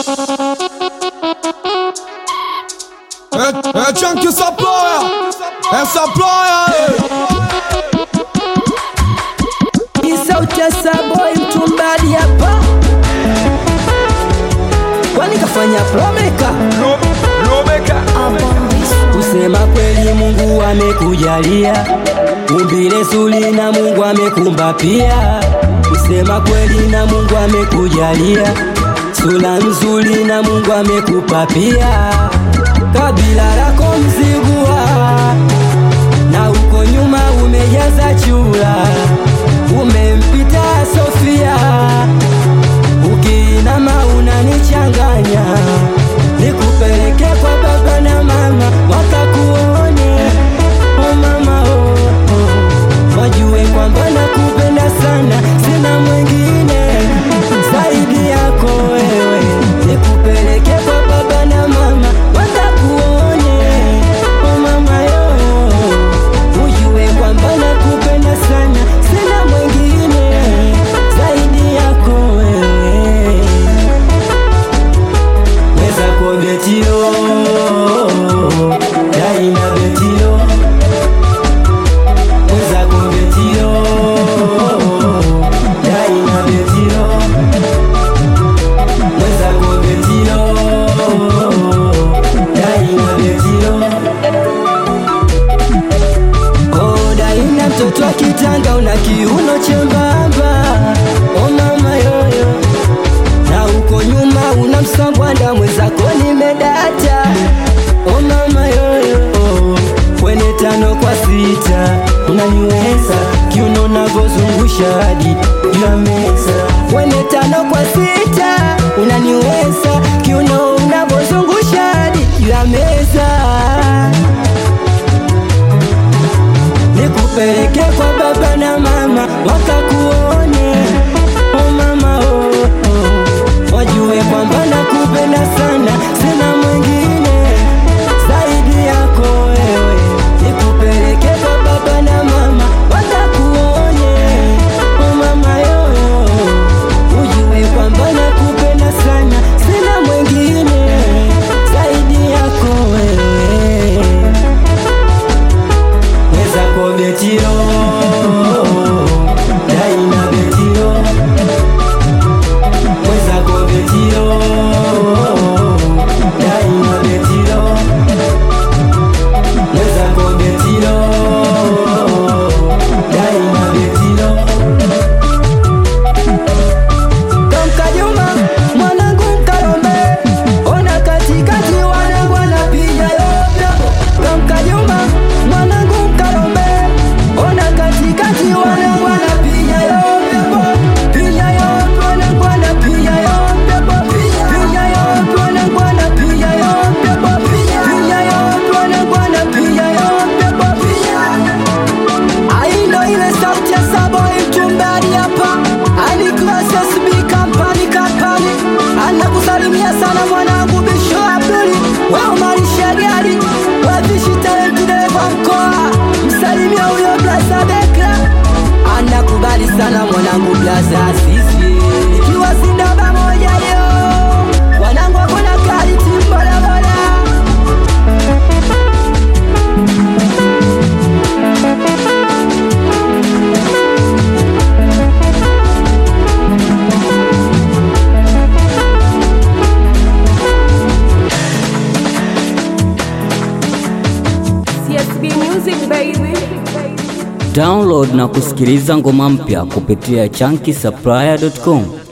É, é tchan que essa ploia, essa ploia. Hii sauti ya Saboy mtumbadi hapa, kwani kafanya promeka kusema kweli, Mungu amekujalia umbile zuri na Mungu amekumba pia. Kusema kweli na Mungu amekujalia sura nzuri na Mungu amekupa pia. Kabila lako Mzigua na uko nyuma umejaza chura, umempita Sofia, ukiinama unanichanganya, nikupeleke kwa baba na mama wakakuone, oh mama oh, oh. wajue kwamba nakupenda sana, sina mwingine zaidi yako wewe, nikupeleke kwa baba na mama wakakuone, oh mama yo ujue kwamba nakupenda sana, sina mwingine zaidi yako wewe. Weza kwa betio daina betio, weza kwa betio daina betio, weza kwa betio daina betio. Oda ina mtoto wa kitanga una kiuno chembamba, o mama yoyo, na uko nyuma una msambwanda mwenzako nimedata, o mama yoyo, kwenye tano kwa sita unaniweza kiuno navozungusha hadi juu ya meza, kwenye tano kwa sita unaniweza kiuno unavozungusha hadi juu ya meza nikupeleke kwa baba na mama wakakuone, oh mama oh, oh. wajue kwamba nakupenda sana, sina mwingine zaidi yako wewe. Nikupeleke kwa baba na mama wakakuone, oh mama yo, ujue kwamba nakupenda sana, sina mwingine zaidi yako wewe weza ko betio daina betio weza ko betio daina betio weza ko betio daina betio Kamkajuma mwanangu mkalombe, ona katikati wanangu wanapiga yote. Kamkajuma mwanangu mkalombe, ona katikati wanangu wanapiga yote. Piga yote wanangu wanapiga yote. Piga yote wanangu wanapiga yote. Piga yote wanangu wanapiga yote. Aindo ile sauti ya Saboy mtumbadi hapa alikuwa SSB company company anakusalimia sana mwanangu Bisho Abduli wao marisha gari wavishi talenti dereva mkoa msalimia huyo Blaza Bekra anakubali sana mwanangu Blaza Asisi ikiwa sindaba moja yo wanangu wakona kali timbodaboda CSB Music baby. Download na kusikiliza ngoma mpya kupitia chunky supplier.com.